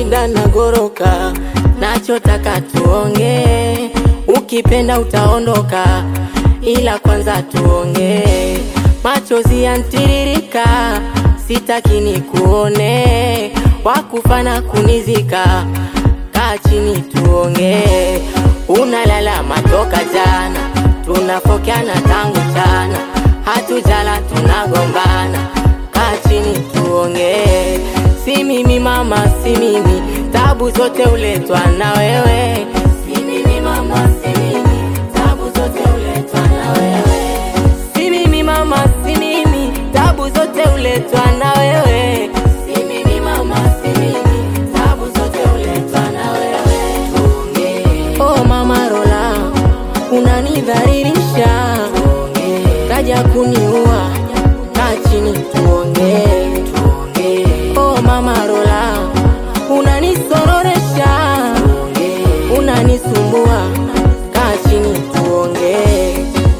shida na goroka, nachotaka tuongee, ukipenda utaondoka, ila kwanza tuongee. Machozi yantiririka, sitaki nikuone, wakufana kunizika, kaa chini tuongee. Unalala matoka jana, tunafokeana tangu jana, hatujala tunagombana, kaa chini tuongee. Si mimi mama, si mimi, tabu zote uletwa na wewe. Si mimi mama, si mimi, tabu zote uletwa na wewe. Si mimi mama, si mimi, tabu zote uletwa na wewe. Si mimi mama, si mimi, tabu zote uletwa na wewe. Tuongee. Oh mama Rola, unanidhalilisha, kaja kuniua, kaa chini tuongee. Oh mama Rola, unanisororesha, unanisumbua, kaa chini tuongee.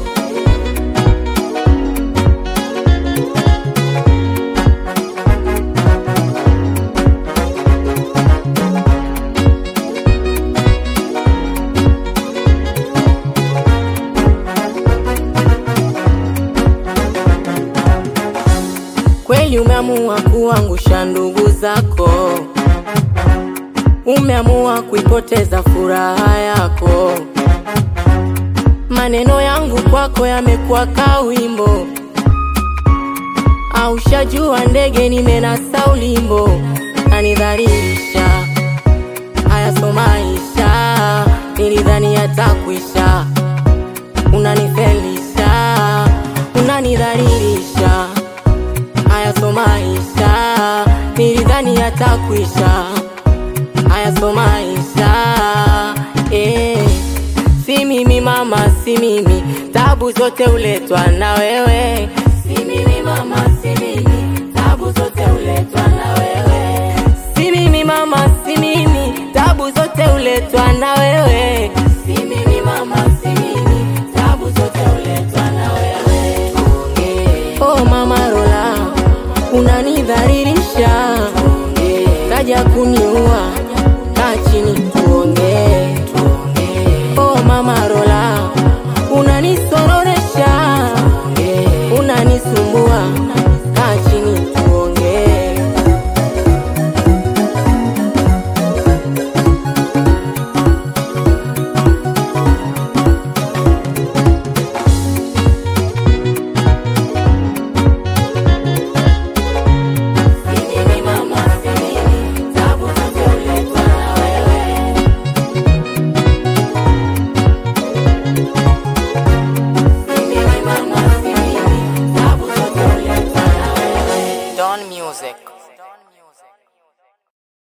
Kweli umeamua kuangusha ndugu zako, umeamua kuipoteza furaha yako. Maneno yangu kwako yamekuwa kawimbo, aushajua ndege nimenasa ulimbo, nanidhalilisha. Haya so maisha, nilidhani yatakwisha, unanifelisha, unanidhalilisha haya so maisha, nilidhani yatakwisha. Haya so maisha eh. Si mimi mama, si mimi, tabu zote uletwa na wewe. Si mimi mama, si mimi, tabu zote uletwa na wewe. Si mimi mama, si mimi, tabu zote uletwa na wewe. Si mimi mama, si mimi, tabu zote uletwa na wewe. Tuongee. Oh mama Rola, unanidhalilisha, kaja kuniua, kaa chini tuongee. Oh mama Rola, unanisororesha, unanisumbua,